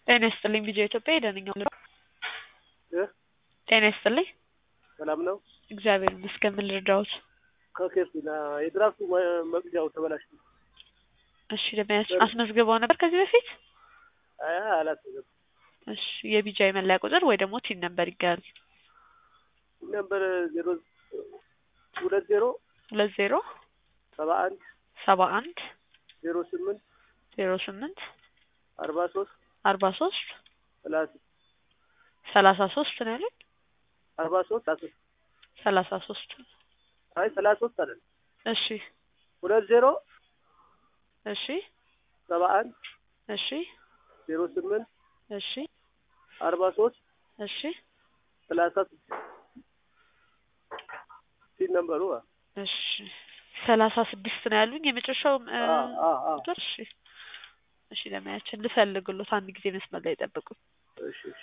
ጤና ይስጥልኝ ቢጄ ኢትዮጵያ የደንኛው እ ጤና ይስጥልኝ ሰላም ነው። እግዚአብሔር ይመስገን ምን ልርዳዎት ከኬፍና የድራፍቱ መ- መቅጃው ተበላሽ። እሺ ለመያዝ አስመዝግበው ነበር ከዚህ በፊት አያ አላስገም እሺ የቢጃይ መለያ ቁጥር ወይ ደግሞ ቲን ነበር ይጋል ነበር ዜሮ ሁለት ዜሮ ሁለት ዜሮ ሰባ አንድ ሰባ አንድ ዜሮ ስምንት ዜሮ ስምንት አርባ ሶስት አርባ ሶስት ሰላሳ ሰላሳ ሶስት ነው ያሉኝ አርባ ሶስት አስር ሰላሳ ሶስት አይ ሰላሳ ሶስት አይደል እሺ ሁለት ዜሮ እሺ ሰባ አንድ እሺ ዜሮ ስምንት እሺ አርባ ሶስት እሺ ሰላሳ ስድስት ሲል ነበሩ አ እሺ ሰላሳ ስድስት ነው ያሉኝ የመጨረሻው እ፣ አ አ አ ቁጥር እሺ እሺ ለማያችን ልፈልግሎት አንድ ጊዜ መስመር ላይ ጠብቁ እሺ